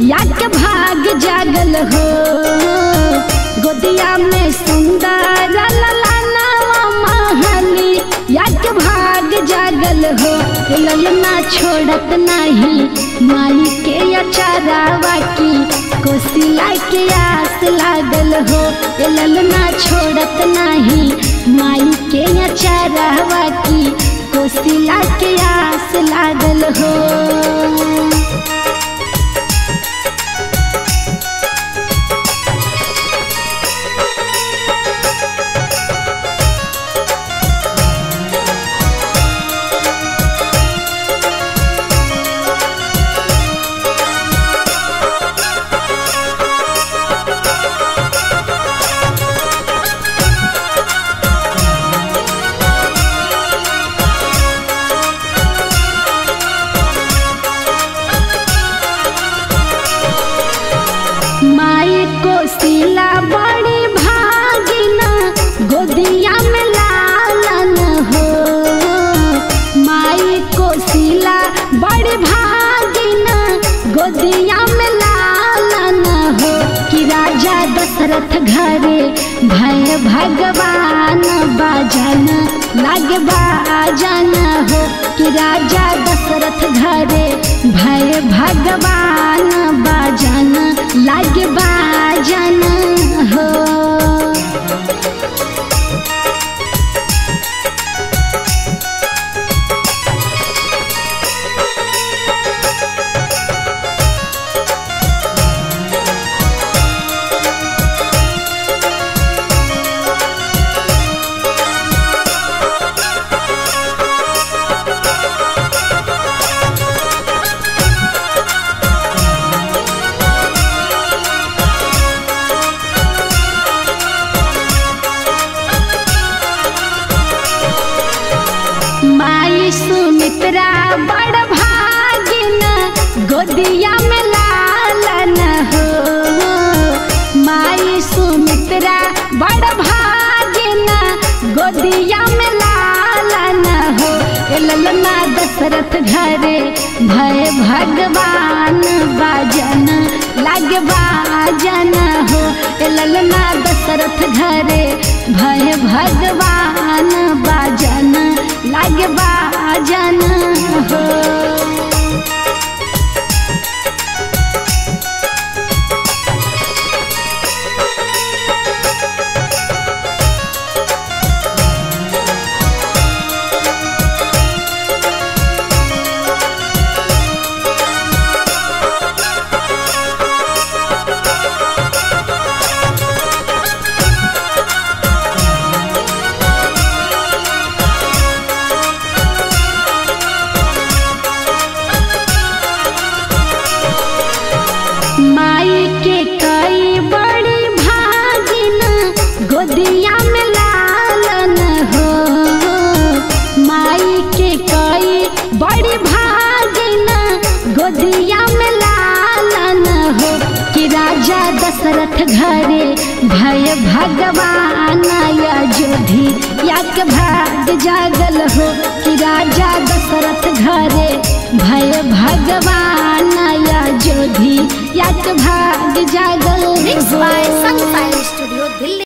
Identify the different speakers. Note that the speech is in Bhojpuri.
Speaker 1: याक भाग जागल हो गोदिया में सुंदर ललाना महली याक भाग जागल हो ललना छोड़त नहीं माई के अचारावा की कोसिला के आस लागल हो ललना छोड़त नहीं माई के अचारावा की कोसिला के आस लागल हो माई को सिला बड़ी भागिना गोदिया में लालन हो माई को सिला बड़ी भागिना गोदिया में लालन हो कि राजा दशरथ घरे भय भगवान बाजन लागे बाजन हो कि राजा दशरथ घरे भय भगवान बाजन लागे बाजन हो माई सुमित्रा बड़ भागिन गोदिया में लालन हो माई सुमित्रा बड़ भागिन गोदिया में लालन हो ए ललना दशरथ घरे भय भगवान बाजन लागे बाजन हो ए ललना दशरथ घरे भय भगवान बाजन लागे बाजन हो माई के कई बड़ी भागिन गोदिया में लालन हो माई के कई बड़ी भागिन गोदिया में लालन हो कि राजा दशरथ घरे भय भगवान अयोधी याक भाग जागल हो कि राजा दशरथ घरे भय भगवान अयोधी याक भाग जागल
Speaker 2: Mixed
Speaker 1: हो
Speaker 2: by